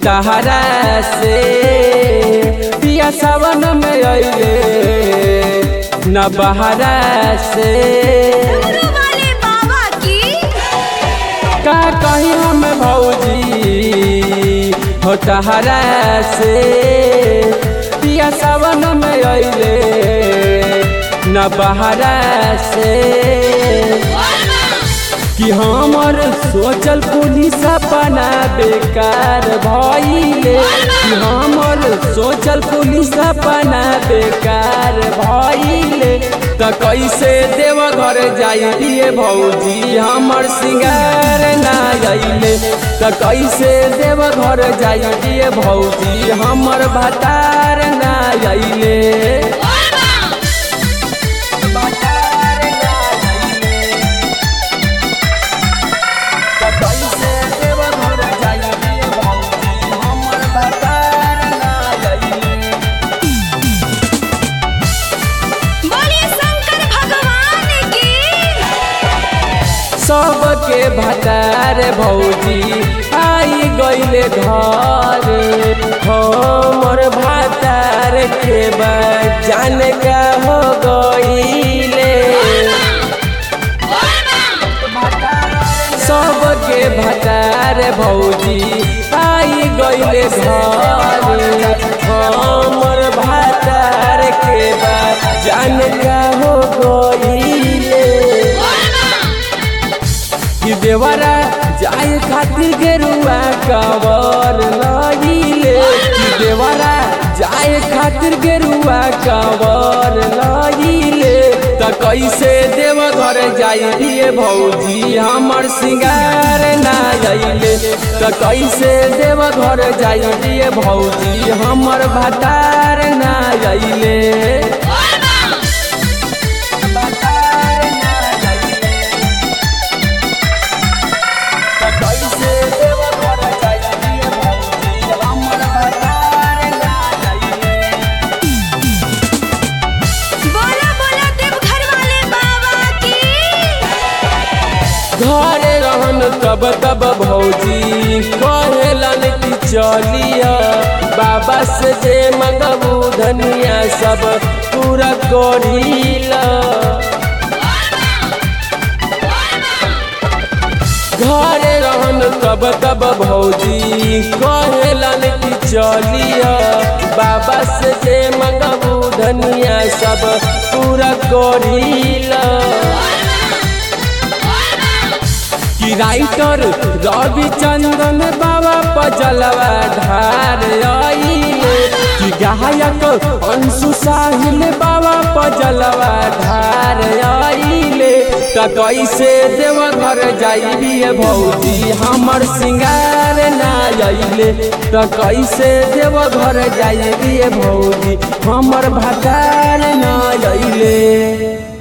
तहरा से पिया सावन में अइले न बहरा से डमरू वाले बाबा की का कही हम भौजी हो तहरा से पिया सावन में अइले न बहरा से कि हमर सोचल पुलिस अपना बेकार भइले कि हमर सोचल पुलिस अपना बेकार भइले त कैसे देव घर जाइए भौजी हमर सिंगार ना अइले त कैसे देव घर जाइए भौजी हमर भतार ना अइले भतार ना अइले कैसे देव घर जाइए भौजी हमर भतार ना अइले बोलिए शंकर भगवान की सबके भतार भौजी आई गईले घर हमर भतार के बाद जान का हो गईले सबके भतार भौजी आई गईले घर हमर भतार के बाद जान का हो गईले कि देवरा जाए खातिर गेरुआ कवर लगिले कि देवरा जाए खातिर गेरुआ कवर लगिले त कैसे देव घर जाइए भौजी हमर सिंगार ना जाइले त कैसे देव घर जाइए भौजी हमर भतार ना जाइले भतार ना जाइले कैसे देव घर जाइए भौजी हमर भतार ना जाइए बोला बोला देवघर वाले बाबा की घरे रहन तब तब भौजी कहेलन कि चलिया बाबा से जे मंगबू धनिया सब पूरा करीला घरे रहन तब तब भौजी कहेलन कि चलिया बाबा से जे मंगबू धनिया सब पूरा करीला कि राइटर रवि चंदन बाबा पजलवा ढार आइले कि गायक अंशु साहिल बाबा पजलवा ढार आइले त कैसे देव घर जाइए भौजी हमर सिंगार ना अइले त कैसे देव घर जाइए भौजी हमर भतार ना अइले